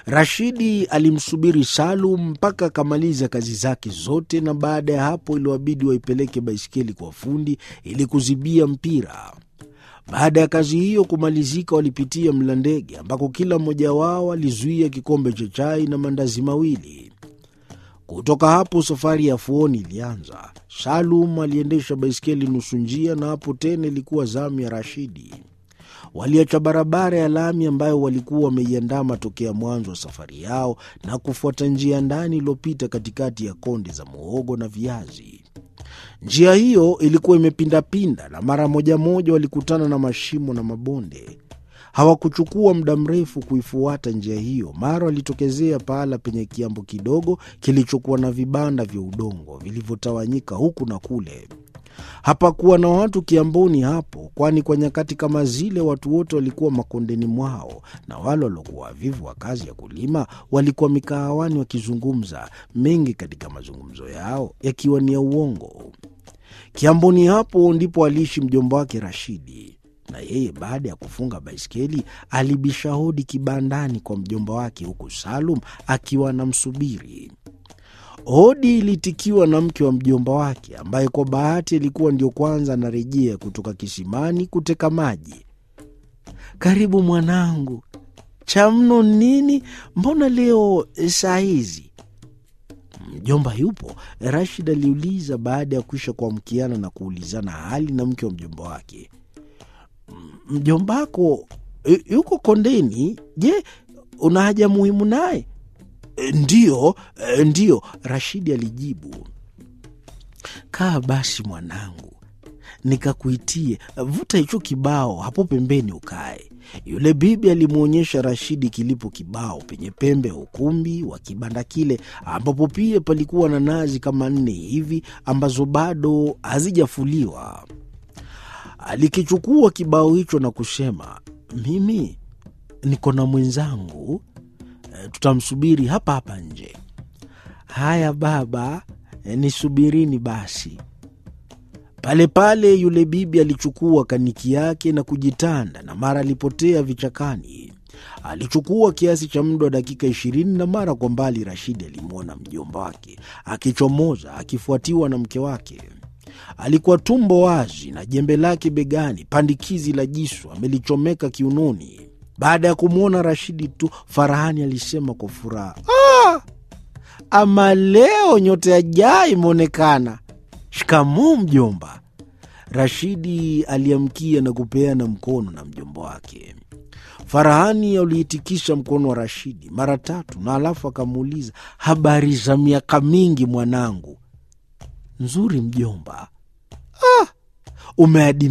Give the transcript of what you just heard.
Rashidi alimsubiri Salum mpaka akamaliza kazi zake zote, na baada ya hapo iliwabidi waipeleke baiskeli kwa fundi ili kuzibia mpira. Baada ya kazi hiyo kumalizika, walipitia Mlandege ambako kila mmoja wao alizuia kikombe cha chai na mandazi mawili. Kutoka hapo safari ya Fuoni ilianza. Salum aliendesha baiskeli nusu njia, na hapo tena ilikuwa zamu ya Rashidi. Waliacha barabara ya lami ambayo walikuwa wameiandama tokea mwanzo wa safari yao na kufuata njia ndani iliyopita katikati ya konde za muhogo na viazi. Njia hiyo ilikuwa imepindapinda na mara moja moja walikutana na mashimo na mabonde. Hawakuchukua muda mrefu kuifuata njia hiyo, mara walitokezea pahala penye kiambo kidogo kilichokuwa na vibanda vya udongo vilivyotawanyika huku na kule. Hapakuwa na watu kiamboni hapo, kwani kwa nyakati kama zile watu wote walikuwa makondeni mwao, na wale waliokuwa wavivu wa kazi ya kulima walikuwa mikahawani wakizungumza, mengi katika mazungumzo yao yakiwa ni ya uongo. Kiamboni hapo ndipo aliishi mjomba wake Rashidi, na yeye baada ya kufunga baiskeli alibisha hodi kibandani kwa mjomba wake, huku Salum akiwa anamsubiri. Hodi ilitikiwa na mke wa mjomba wake ambaye kwa bahati alikuwa ndio kwanza anarejea kutoka kisimani kuteka maji. Karibu mwanangu, cha mno nini? Mbona leo saa hizi? Mjomba yupo? Rashid aliuliza baada ya kuisha kuamkiana na kuulizana hali na mke wa mjomba wake. Mjombako yuko kondeni? Je, una haja muhimu naye? Ndiyo, ndiyo, Rashidi alijibu. Kaa basi mwanangu, nikakuitie. Vuta hicho kibao hapo pembeni ukae. Yule bibi alimwonyesha Rashidi kilipo kibao penye pembe ya ukumbi wa kibanda kile, ambapo pia palikuwa na nazi kama nne hivi ambazo bado hazijafuliwa. Alikichukua kibao hicho na kusema, mimi niko na mwenzangu tutamsubiri hapa hapa nje. Haya baba, nisubirini basi. Pale pale yule bibi alichukua kaniki yake na kujitanda, na mara alipotea vichakani. Alichukua kiasi cha muda wa dakika ishirini, na mara kwa mbali Rashidi alimwona mjomba wake akichomoza akifuatiwa na mke wake. Alikuwa tumbo wazi na jembe lake begani, pandikizi la jisu amelichomeka kiunoni. Baada ya kumwona Rashidi tu, Farahani alisema kwa furaha, ah, ama leo nyota ya jaa imeonekana. Shikamoo mjomba. Rashidi aliamkia na kupeana mkono na mjomba wake. Farahani aliitikisha mkono wa Rashidi mara tatu, na alafu akamuuliza, habari za miaka mingi mwanangu? Nzuri mjomba. Ah, umeadi